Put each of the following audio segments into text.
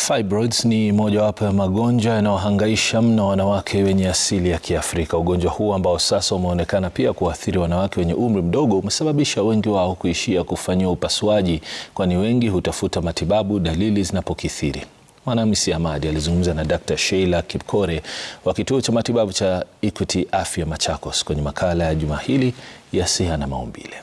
Fibroids ni mojawapo ya magonjwa yanayohangaisha mno wanawake wenye asili ya Kiafrika. Ugonjwa huu ambao sasa umeonekana pia kuathiri wanawake wenye umri mdogo umesababisha wengi wao kuishia kufanyiwa upasuaji, kwani wengi hutafuta matibabu dalili zinapokithiri. Mwanahamisi Hamadi alizungumza na Dr. Sheila Kipkore wa kituo cha matibabu cha Equity Afya Machakos kwenye makala ya juma hili ya Siha na Maumbile.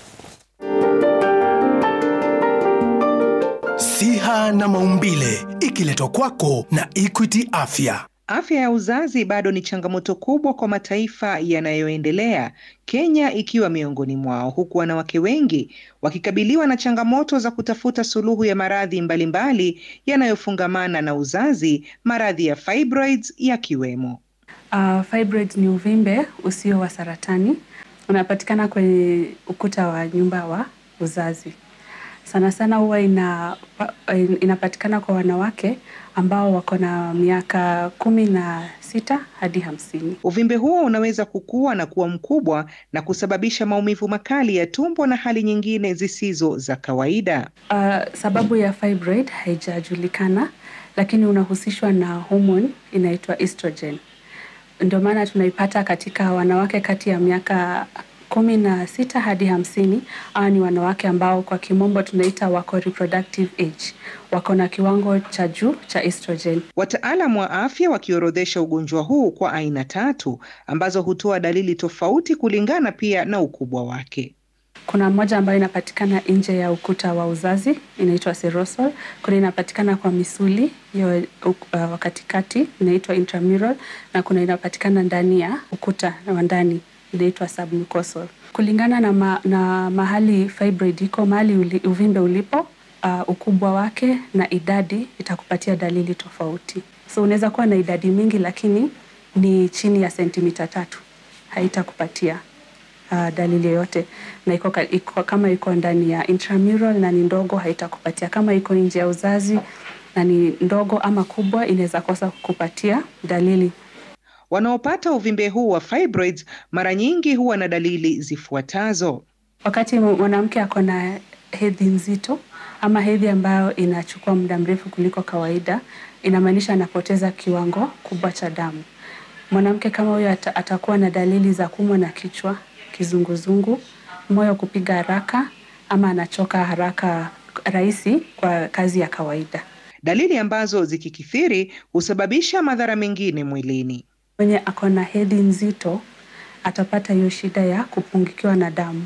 Siha na Maumbile ikiletwa kwako na Equity Afya. Afya ya uzazi bado ni changamoto kubwa kwa mataifa yanayoendelea, Kenya ikiwa miongoni mwao, huku wanawake wengi wakikabiliwa na changamoto za kutafuta suluhu ya maradhi mbalimbali yanayofungamana na uzazi, maradhi ya fibroids yakiwemo. Uh, fibroids ni uvimbe usio wa saratani, unapatikana kwenye ukuta wa nyumba wa uzazi. Sana sana huwa ina, inapatikana kwa wanawake ambao wako na miaka kumi na sita hadi hamsini. Uvimbe huo unaweza kukua na kuwa mkubwa na kusababisha maumivu makali ya tumbo na hali nyingine zisizo za kawaida. Uh, sababu ya fibroid haijajulikana, lakini unahusishwa na homoni inaitwa estrogen. Ndio maana tunaipata katika wanawake kati ya miaka kumi na sita hadi hamsini. Hawa ni wanawake ambao kwa kimombo tunaita wako reproductive age, wako na kiwango cha juu cha estrogen. Wataalam wa afya wakiorodhesha ugonjwa huu kwa aina tatu ambazo hutoa dalili tofauti kulingana pia na ukubwa wake. Kuna moja ambayo inapatikana nje ya ukuta wa uzazi inaitwa serosal. Kuna inapatikana kwa misuli hiyo uh, katikati inaitwa intramural, na kuna inapatikana ndani ya ukuta wa ndani inaitwa submucosal. Kulingana na, ma, na mahali fibroid iko, mahali uli, uvimbe ulipo, uh, ukubwa wake na idadi itakupatia dalili tofauti. So unaweza kuwa na idadi mingi lakini ni chini ya sentimita tatu, haitakupatia uh, dalili yoyote, na iko, iko, kama iko ndani ya intramural na ni ndogo haitakupatia. Kama iko nje ya uzazi na ni ndogo ama kubwa, inaweza kosa kukupatia dalili. Wanaopata uvimbe huu wa fibroids mara nyingi huwa na dalili zifuatazo. Wakati mwanamke ako na hedhi nzito ama hedhi ambayo inachukua muda mrefu kuliko kawaida, inamaanisha anapoteza kiwango kubwa cha damu. Mwanamke kama huyo ata, atakuwa na dalili za kuumwa na kichwa, kizunguzungu, moyo kupiga haraka ama anachoka haraka rahisi kwa kazi ya kawaida. Dalili ambazo zikikithiri husababisha madhara mengine mwilini. Mwenye ako na hedhi nzito atapata hiyo shida ya kupungukiwa na damu,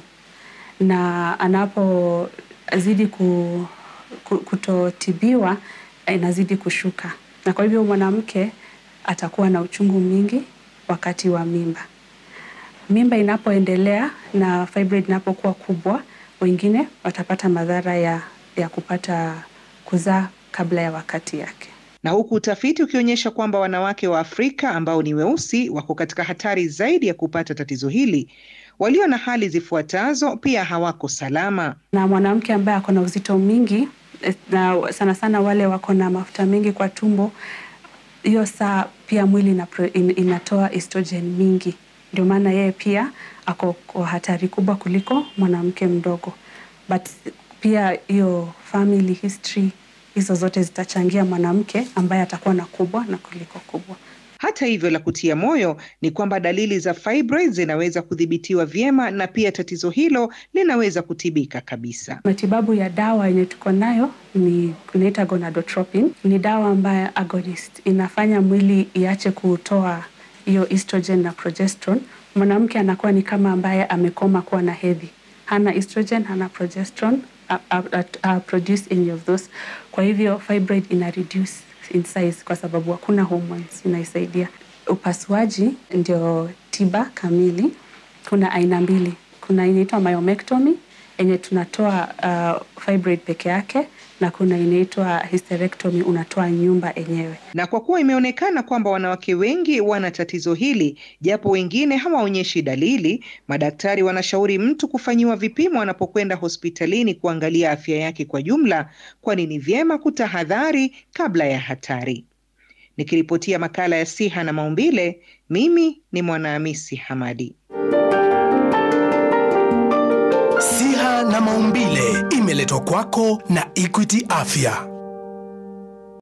na anapozidi ku, ku, kutotibiwa inazidi kushuka, na kwa hivyo mwanamke atakuwa na uchungu mingi wakati wa mimba. Mimba inapoendelea na fibroid inapokuwa kubwa, wengine watapata madhara ya, ya kupata kuzaa kabla ya wakati yake na huku utafiti ukionyesha kwamba wanawake wa Afrika ambao ni weusi wako katika hatari zaidi ya kupata tatizo hili. Walio na hali zifuatazo pia hawako salama. Na mwanamke ambaye ako na uzito mingi na sana sana wale wako na mafuta mengi kwa tumbo, hiyo saa pia mwili inatoa estrogen mingi, ndio maana yeye pia ako kwa hatari kubwa kuliko mwanamke mdogo, but pia hiyo family history hizo zote zitachangia mwanamke ambaye atakuwa na kubwa na kuliko kubwa. Hata hivyo, la kutia moyo ni kwamba dalili za fibroids zinaweza kudhibitiwa vyema na pia tatizo hilo linaweza kutibika kabisa. Matibabu ya dawa yenye tuko nayo ni inaita gonadotropin. Ni dawa ambayo agonist inafanya mwili iache kutoa hiyo estrogen na progesterone. Mwanamke anakuwa ni kama ambaye amekoma kuwa na hedhi, hana estrogen, hana progesterone Uh, uh, uh, produce any of those. Kwa hivyo fibroid ina reduce in size kwa sababu hakuna hormones inaisaidia. Upasuaji ndio tiba kamili. Kuna aina mbili, kuna inaitwa myomectomy yenye tunatoa uh, fibroid peke yake na kuna inaitwa hysterectomy, unatoa nyumba yenyewe. Na kwa kuwa imeonekana kwamba wanawake wengi wana tatizo hili, japo wengine hawaonyeshi dalili, madaktari wanashauri mtu kufanyiwa vipimo anapokwenda hospitalini kuangalia afya yake kwa jumla, kwani ni vyema kutahadhari kabla ya hatari. Nikiripotia makala ya Siha na Maumbile, mimi ni Mwanahamisi Hamadi. Siha na Maumbile imeletwa kwako na Equity Afya.